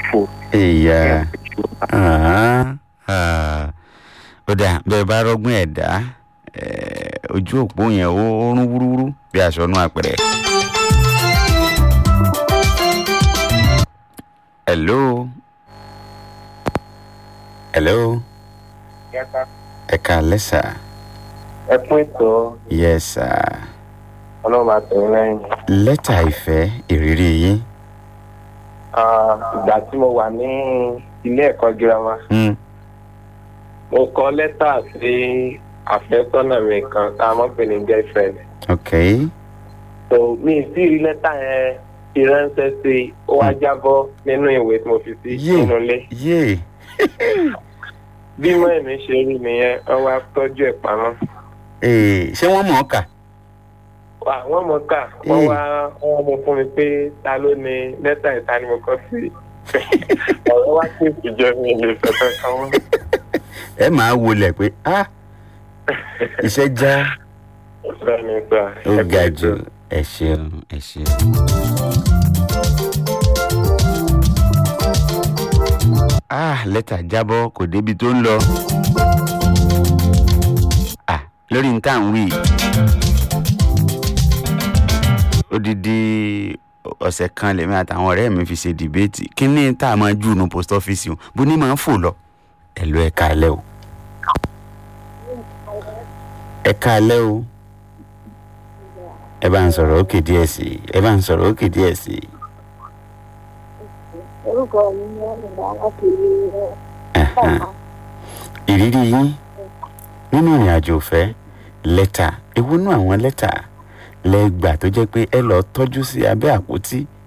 fò. ìyá ó dà bẹ́ẹ̀ bá rọ́gbọ́n ẹ̀dá eh, ojú òpó yẹn ó ó rún wúrúwúrú bí aṣọ inú àpẹẹrẹ. hello hello ẹ káalẹ́ sà ẹ pín ètò yes sà ọlọ́run àtẹ̀yìn lẹ́yìn. lẹ́tà ìfẹ́ ìrírí yín Ah, ìgbà tí mo wà ní ilé ẹ̀kọ́ girama Hmm, mo kọ lẹ́tà sí àfẹ́sọ́nà mi kan tá a mọ̀ pé ní girlfriend. ok so mi ì sí rí lẹ́tà yẹn fi ránṣẹ́ sí i ó wá jábọ́ nínú ìwé tí mo fi sí Yé. nínú ilé. yé bí mọ́ ẹ̀mí ṣe rí nìyẹn wọ́n wá tọ́jú ẹ̀ pamọ́. Eh, ṣé wọ́n mọ̀ ọ́ kà wà wọ́n mọ̀ ká wọ́n Ee. wá wọ́n mú fún mi pé ta ló ní lẹ́tà ìta ni mo kọ́ sí ọ̀rọ̀ wá sí ìjọ mi lè fẹ́fẹ́ kan wọ́n. ẹ máa wọlé pé ah iṣẹ́ já bẹ́ẹ̀ni sà ó ga jù ẹ ṣeun ẹ ṣeun. ah lẹ́tà jábọ́ kò débi tó ń lọ. ah lórí nǹkan à ń wí odidi ọ̀sẹ̀ kan lèmi àtàwọn ọ̀rẹ́ mi fi ṣe dìbéètì kínní tá a máa jù nu post office o bó ní máa ń fò lọ ẹ lọ ẹ káalẹ́ o ẹ káalẹ́ o ẹ bá ń sọ̀rọ̀ òkè díẹ̀ sí i ẹ bá ń sọ̀rọ̀ òkè díẹ̀ sí i. orúkọ mi ni ọ̀nà láti rí Ẹ̀hẹ̀n. ìrírí yín nínú ìrìn àjò ìfẹ́ lẹ́tà èwo nú àwọn lẹ́tà lẹ́gbà tó jẹ́ pé ẹ lọ́ọ́ tọ́jú sí abẹ́ àpótí